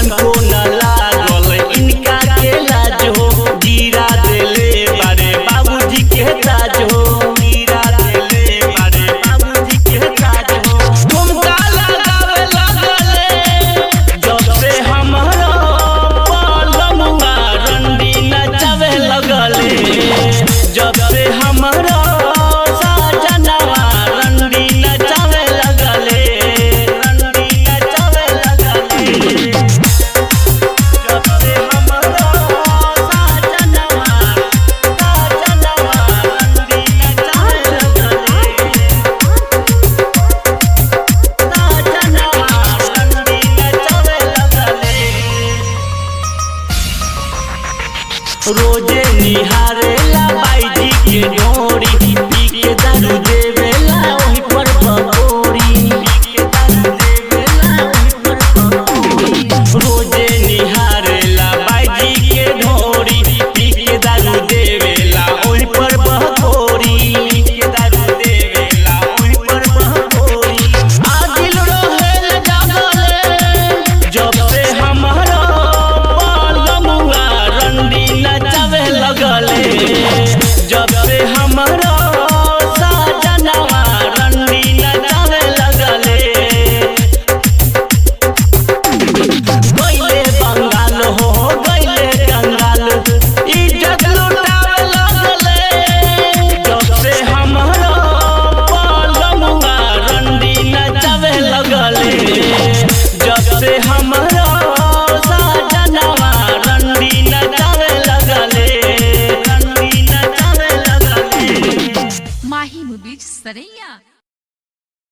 तनको न लागल इनका के लाज हो गिरा देले बारे बाबूजी के ताज हो गिरा देले बारे बाबूजी के ताज हो ठुमका लगावे लगले जब से हमारा पलमुआ रंडी नचावे लगले जब से हमारा साजनवा रंडी नचावे लगले रंडी नचावे लगले जब से हमारा साजनवा साजनवा रंडी नचावे लगले साजनवा रंडी नचावे लगले रोजे निहारेला बाईजी के डोरी पी के दारू देवेला वही पर पकोड़ी पी के दारू देवेला वही पर पकोड़ी रोजे निहारेला बाईजी के डोरी पी के दारू देवेला वही पर पकोड़ी पी के दारू देवेला वही पर पकोड़ी आदिल रोहेल जागले जब से हमारा पलमुआ रंडी नचावे लगले जब से हमारा साजनवा रंडी नचावे लगले गइले बंगाल हो गइले कंगाल इज्जत लुटावे लगले जब से हमारा पलमुआ रंडी नचावे लगले जब से हमारा साजनवा रंडी नचावे लगले रंडी नचावे लगले माही मुबीज सरैया